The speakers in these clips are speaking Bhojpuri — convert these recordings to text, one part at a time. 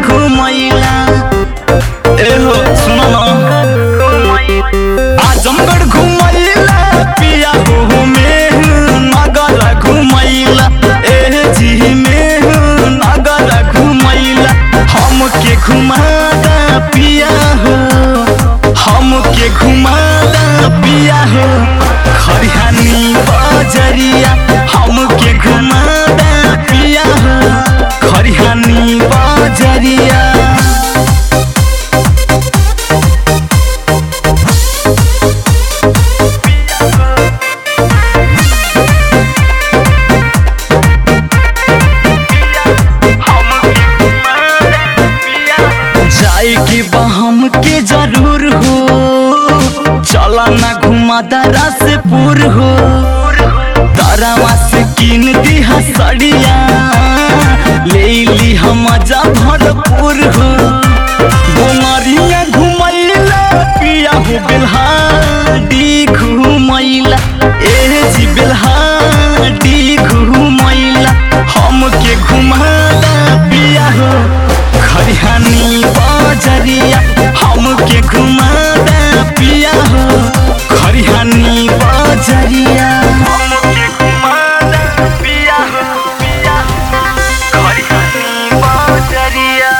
घुमैला एहो सुनो ना आजमगढ़ घुमैला पिया हो में नगर घुमैला ए जी में नगर घुमैला हमके घुमादा पिया हो हमके घुमादा पिया हो खरिहानी बजरिया हमके घुमादा पिया हो खरिहानी बजरिया जाए के बहम के जरूर हो चला ना घुमा दरा से पूर हो तारावा से कीन दिहा सड़िया ले ली हम मजा भरपूर हो घुमरिया घुमैला पिया हो बेल्हाडी घुमैला ए जी बेल्हाडी घुमैला हमके घुमाला पिया हो खरिहानी बजरिया हमके घुमादा पिया हो खरिहानी बजरिया हमके घुमादा पिया हो पिया खरिहानी बजरिया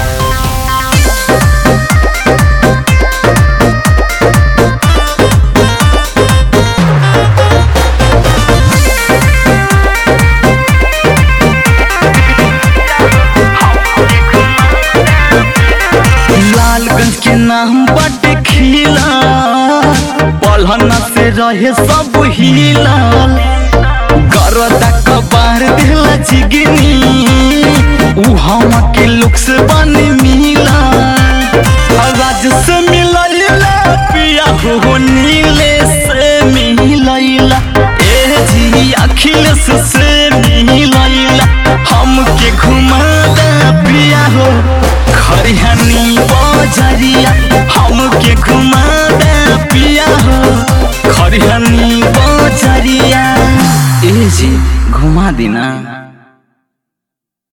लालगंज के नाम बट खिला पलहना से रहे सब हिला गरदा कबार दिला चिगनी उ हम के लुक से बन मिला राज से मिलैला पिया हो नीले से मिलैला ए जी अखिलेश से मिलैला हमके घुमादा पिया हो खरिहानी बजरिया हमके घुमादा पिया हो खरिहानी बजरिया ए जी घुमा देना